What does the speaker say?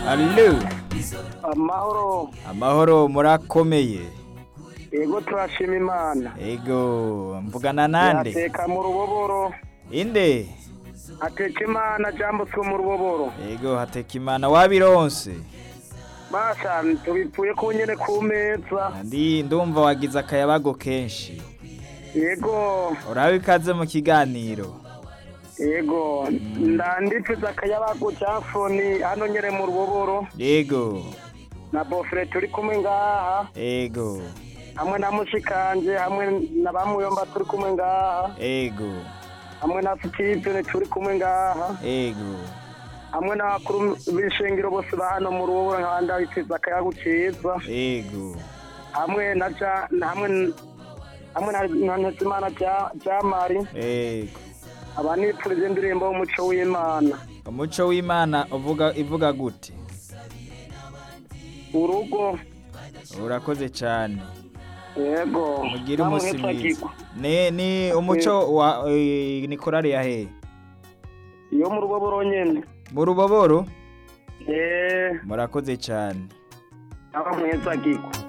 Allo amahoro amahoro murakomeye yego turashima imana ego mvugana nande yateka mu ruboboro inde ateka imana jambutse mu ruboboro ego hateka imana wabironse basha tubipfuye ku nyene ku meza ndi ndumva wagize akayabago kenshi yego urabe ikaze mu kiganiro yego ndandipfiza akayabagu ca foni hano nyene mu ruboboro ego na bofre turi kumwe ngaha ego hamwe na mushikanje hamwe na bamuyomba turi kumwe ngaha ego hamwe na Steve turi kumwe ngaha ego hamwe n'abakuru b'ishengero bose ba hano mu ruboboro nkabanda bipfiza akayagu ciza ego hamwe na ja na- hamwe hamwe na na Ntezimana ja jamari ego abanipfurije indirimbo y'umuco w'Imana umuco w'imana uvuga ivuga gute urugo urakoze cyane yego mugire namwe umunsi mwiza mwitwagirwa. ni ni umuco wa eh, ni korari ya he iyo mu ruboboro nyene mu ruboboro eh murakoze cyane aba mwezagirwa